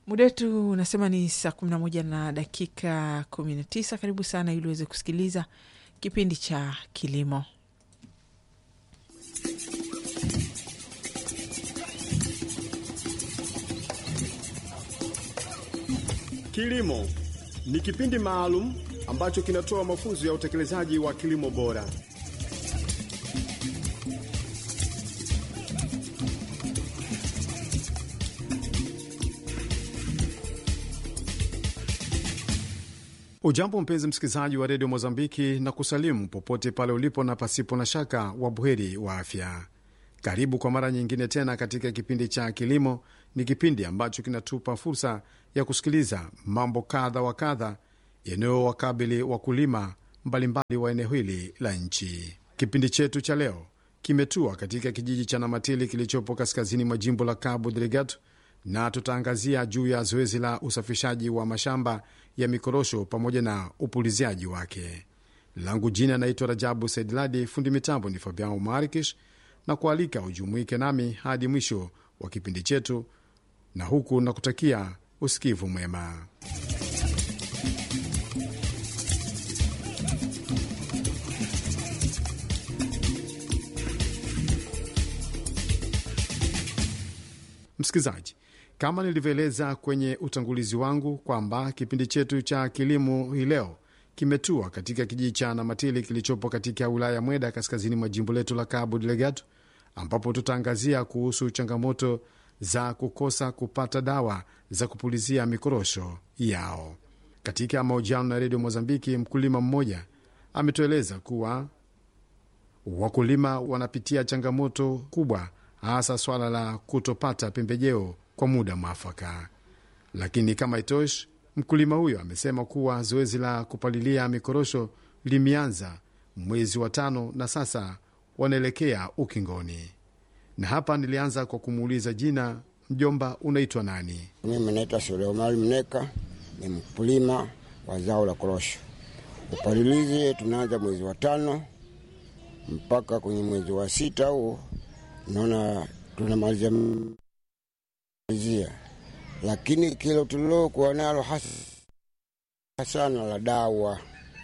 Muda wetu unasema ni saa kumi na moja na dakika kumi na tisa. Karibu sana ili uweze kusikiliza kipindi cha kilimo. Kilimo ni kipindi maalum ambacho kinatoa mafunzo ya utekelezaji wa kilimo bora. Ujambo mpenzi msikilizaji wa redio Mozambiki na kusalimu popote pale ulipo na pasipo na shaka wa buheri wa afya. Karibu kwa mara nyingine tena katika kipindi cha kilimo. Ni kipindi ambacho kinatupa fursa ya kusikiliza mambo kadha wa kadha yanayowakabili wakulima mbalimbali wa eneo hili la nchi. Kipindi chetu cha leo kimetua katika kijiji cha Namatili kilichopo kaskazini mwa jimbo la Cabo Delgado, na tutaangazia juu ya zoezi la usafishaji wa mashamba ya mikorosho pamoja na upuliziaji wake. Langu jina naitwa Rajabu Saidladi, fundi mitambo ni Fabian Marikish na kualika ujumuike nami hadi mwisho wa kipindi chetu, na huku na kutakia usikivu mwema. Msikilizaji, kama nilivyoeleza kwenye utangulizi wangu kwamba kipindi chetu cha kilimo hii leo kimetua katika kijiji cha Namatili kilichopo katika wilaya ya Mweda kaskazini mwa jimbo letu la Cabo Delgado, ambapo tutaangazia kuhusu changamoto za kukosa kupata dawa za kupulizia mikorosho yao. Katika mahojiano na redio Mozambiki, mkulima mmoja ametueleza kuwa wakulima wanapitia changamoto kubwa, hasa swala la kutopata pembejeo kwa muda mwafaka. Lakini kama itoshi, mkulima huyo amesema kuwa zoezi la kupalilia mikorosho limeanza mwezi wa tano na sasa wanaelekea ukingoni. Na hapa nilianza kwa kumuuliza jina, mjomba, unaitwa nani? Mimi naitwa Suleimani Mneka, ni mkulima wa zao la korosho. Upalilizi tunaanza mwezi wa tano mpaka kwenye mwezi wa sita, huo naona tunamalizia malizia, lakini kilo tulilokuwa nalo hasa sana la dawa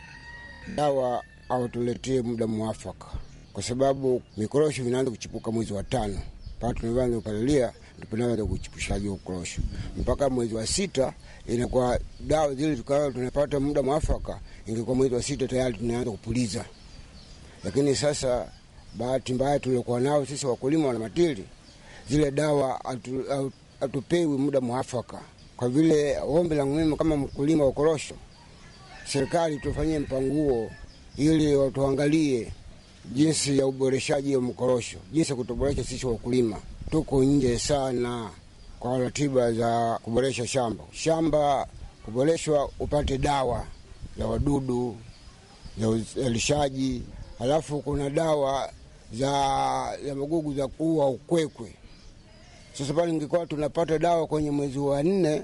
dawa, au tuletee muda mwafaka, kwa sababu mikorosho vinaanza kuchipuka mwezi wa tano mpaka tunaanza kupalilia tunaanza kuchipushaji wa korosho mpaka mwezi wa sita inakuwa dawa zile tukawa tunapata muda mwafaka, ingekuwa mwezi wa sita tayari tunaanza kupuliza. Lakini sasa bahati mbaya tuliokuwa nao sisi wakulima wana matili, zile dawa atu, hatupewi muda mwafaka. Kwa vile ombi langu mimi kama mkulima wa korosho, serikali tufanyie mpanguo ili watuangalie jinsi ya uboreshaji wa mkorosho, jinsi ya kutuboresha sisi wakulima. Tuko nje sana kwa ratiba za kuboresha shamba. Shamba kuboreshwa, upate dawa za wadudu za uzalishaji, halafu kuna dawa za, za magugu za kuua ukwekwe. Sasa pale ingekuwa tunapata dawa kwenye mwezi wa nne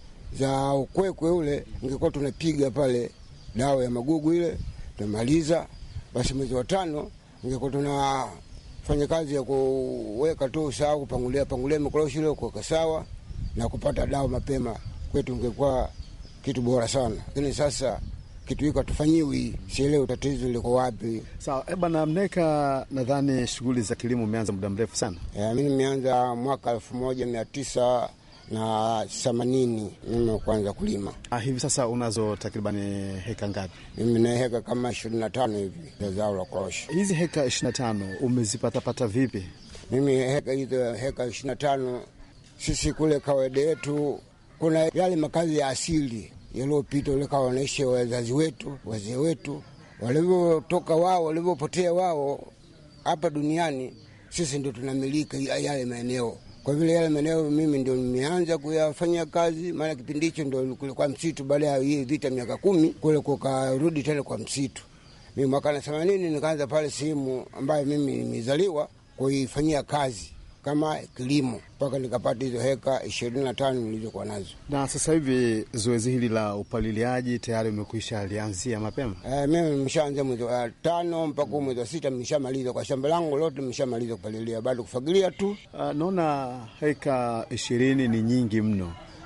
za ukwekwe ule, ingekuwa tunapiga pale dawa ya magugu ile tunamaliza, basi mwezi wa tano ingekuwa tunafanya kazi ya kuweka tu sawa, kupangulia pangulia mikorosho ile kuweka sawa na kupata dawa mapema, kwetu ingekuwa kitu bora sana. Lakini sasa kitu hiko hatufanyiwi, sielewi tatizo liko wapi. Sawa so, bwana Mneka, nadhani shughuli za kilimo umeanza muda mrefu sana. E, mi nimeanza mwaka elfu moja mia tisa na themanini mimi kuanza kulima. Ah, hivi sasa unazo takribani heka ngapi? Mimi na heka kama ishirini na tano hivi za zao la korosho. Hizi heka ishirini na tano umezipatapata vipi? Mimi heka hizo heka ishirini na tano sisi kule kawaida yetu kuna yale makazi ya asili yaliyopita ulikawa wanaishi wazazi wetu wazee wetu walivyotoka wao walivyopotea wao hapa duniani, sisi ndio tunamilika yale maeneo. Kwa vile yale maeneo mimi ndio nimeanza kuyafanyia kazi, maana kipindi hicho ndio kulikuwa msitu. Baada ya hii vita miaka kumi kule kukarudi tena kwa msitu. Mimi mwaka na themanini nikaanza pale sehemu ambayo mimi nimezaliwa kuifanyia kazi kama kilimo mpaka nikapata hizo heka ishirini na tano nilizokuwa nazo. Na sasa hivi zoezi hili la upaliliaji tayari umekwisha lianzia mapema? E, mimi nimeshaanzia mwezi wa tano mpaka mwezi wa sita nimeshamaliza kwa shamba langu lote, nimeshamaliza kupalilia, bado kufagilia tu. Uh, naona heka ishirini ni nyingi mno.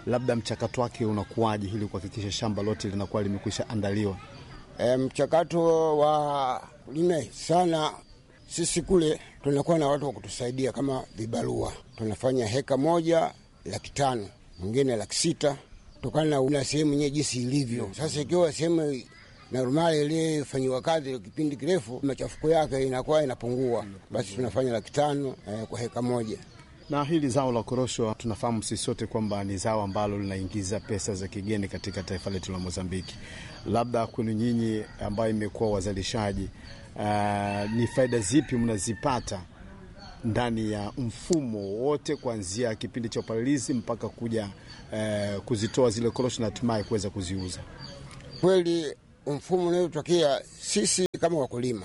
labda mchakato wake unakuwaje ili kuhakikisha shamba lote linakuwa limekwisha andaliwa? E, mchakato wa kulima sana, sisi kule tunakuwa na watu wa kutusaidia kama vibarua. Tunafanya heka moja laki tano, mwingine laki sita, kutokana na sehemu yenyewe jinsi ilivyo. Sasa ikiwa sehemu normali iliyofanyiwa kazi kipindi kirefu, machafuko yake inakuwa inapungua, basi tunafanya laki tano eh, kwa heka moja. Na hili zao la korosho tunafahamu sisi sote kwamba ni zao ambalo linaingiza pesa za kigeni katika taifa letu la Mozambiki. Labda kwenu nyinyi ambayo imekuwa wazalishaji, uh, ni faida zipi mnazipata ndani ya mfumo wote kuanzia kipindi cha upalilizi mpaka kuja uh, kuzitoa zile korosho na hatimaye kuweza kuziuza? Kweli mfumo unaotokea sisi kama wakulima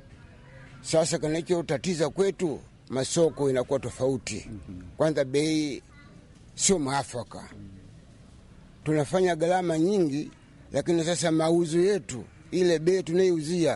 sasa, kinachotatiza kwetu masoko inakuwa tofauti. Kwanza bei sio mwafaka, tunafanya gharama nyingi, lakini sasa mauzo yetu ile bei tunayouzia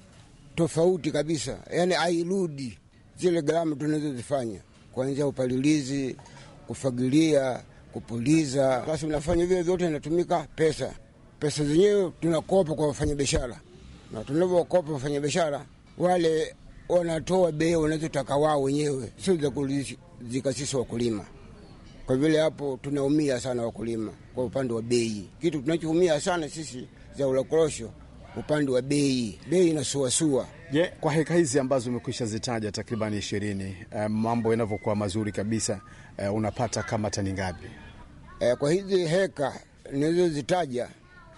tofauti kabisa, yaani hairudi zile gharama tunazozifanya kuanzia upalilizi, kufagilia, kupuliza. Basi unafanya vile vyote, inatumika pesa. Pesa zenyewe tunakopa kwa wafanyabiashara, na tunavyokopa wafanyabiashara wale wanatoa bei wanazotaka wao wenyewe, sio za kulizika sisi wakulima. Kwa vile hapo tunaumia sana wakulima kwa upande wa bei. Kitu tunachoumia sana sisi zao la korosho, upande wa bei, bei inasuasua. Je, yeah, kwa heka hizi ambazo umekwisha zitaja takriban ishirini, uh, mambo yanavyokuwa mazuri kabisa, uh, unapata kama tani ngapi? Uh, kwa hizi heka nilizozitaja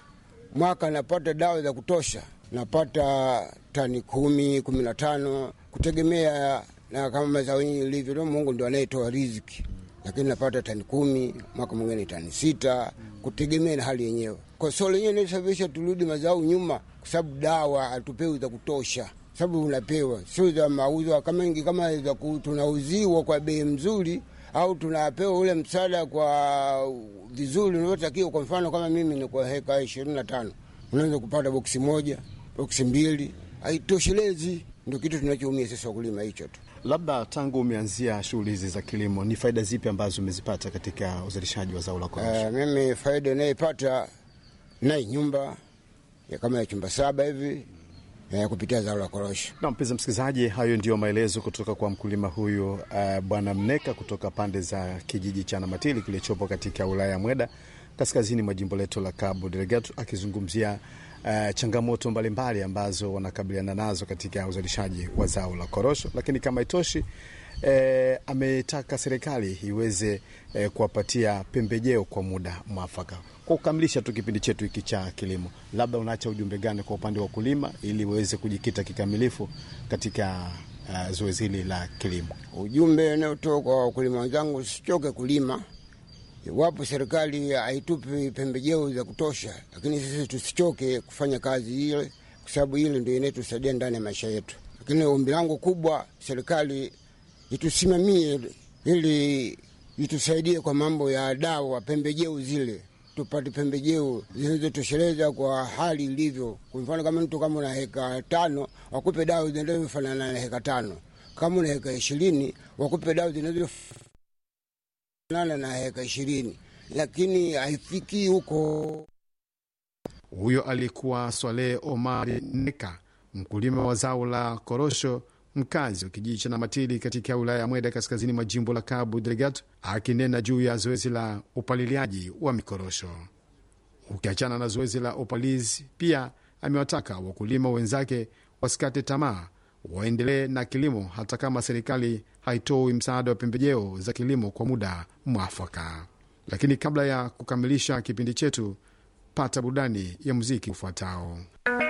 mwaka napata dawa za kutosha napata tani kumi kumi na tano kutegemea na kama mazao yenyewe ilivyo. Mungu ndo anayetoa riziki, lakini napata tani kumi, mwaka mwingine tani sita, kutegemea na hali yenyewe. Kwa sio lenyewe inasababisha turudi mazao nyuma, kwa sababu dawa hatupewi za kutosha, sababu unapewa sio za mauzo kama ingi kama za tunauziwa kwa bei mzuri au tunapewa ule msaada kwa vizuri unavyotakiwa. Kwa mfano kama mimi ni kwa heka ishirini na tano unaweza kupata boksi moja boksi mbili, haitoshelezi. Ndio kitu tunachoumia sisi wakulima, hicho tu. Labda tangu umeanzia shughuli hizi za kilimo, ni faida zipi ambazo umezipata katika uzalishaji wa zao la korosho? Uh, mimi faida inayepata naye nyumba ya kama ya chumba saba hivi ya kupitia zao la korosho. Na mpenzi msikilizaji, hayo ndiyo maelezo kutoka kwa mkulima huyu uh, bwana Mneka kutoka pande za kijiji cha Namatili kilichopo katika wilaya ya Mweda kaskazini mwa jimbo letu la Cabo Delgado akizungumzia Uh, changamoto mbalimbali mbali ambazo wanakabiliana nazo katika uzalishaji wa zao la korosho, lakini kama itoshi eh, ametaka serikali iweze eh, kuwapatia pembejeo kwa muda mwafaka. Kwa kukamilisha tu kipindi chetu hiki cha kilimo, labda unaacha ujumbe gani kwa upande wa wakulima ili waweze kujikita kikamilifu katika uh, zoezi hili la kilimo? Ujumbe unaotoka kwa wakulima wenzangu, sichoke kulima Iwapo serikali haitupi pembejeo za kutosha, lakini sisi tusichoke kufanya kazi ile, kwa sababu ile ndio inayotusaidia ndani ya maisha yetu. Lakini ombi langu kubwa, serikali itusimamie ili itusaidie kwa mambo ya dawa, pembejeo zile, tupate pembejeo zinazotosheleza kwa hali ilivyo. Kwa mfano kama mtu kama una heka tano, wakupe dawa zinazofanana na heka tano. Kama una heka ishirini, wakupe dawa zinazo nana na heka ishirini, lakini haifikii huko. Huyo alikuwa Swaleh Omari Neka, mkulima wa zao la korosho, mkazi wa kijiji cha Namatili katika wilaya ya Mweda, kaskazini mwa jimbo la Cabo Delgado, akinena juu ya zoezi la upaliliaji wa mikorosho. Ukiachana na zoezi la upalizi, pia amewataka wakulima wenzake wasikate tamaa waendelee na kilimo hata kama serikali haitoi msaada wa pembejeo za kilimo kwa muda mwafaka. Lakini kabla ya kukamilisha kipindi chetu, pata burudani ya muziki ufuatao.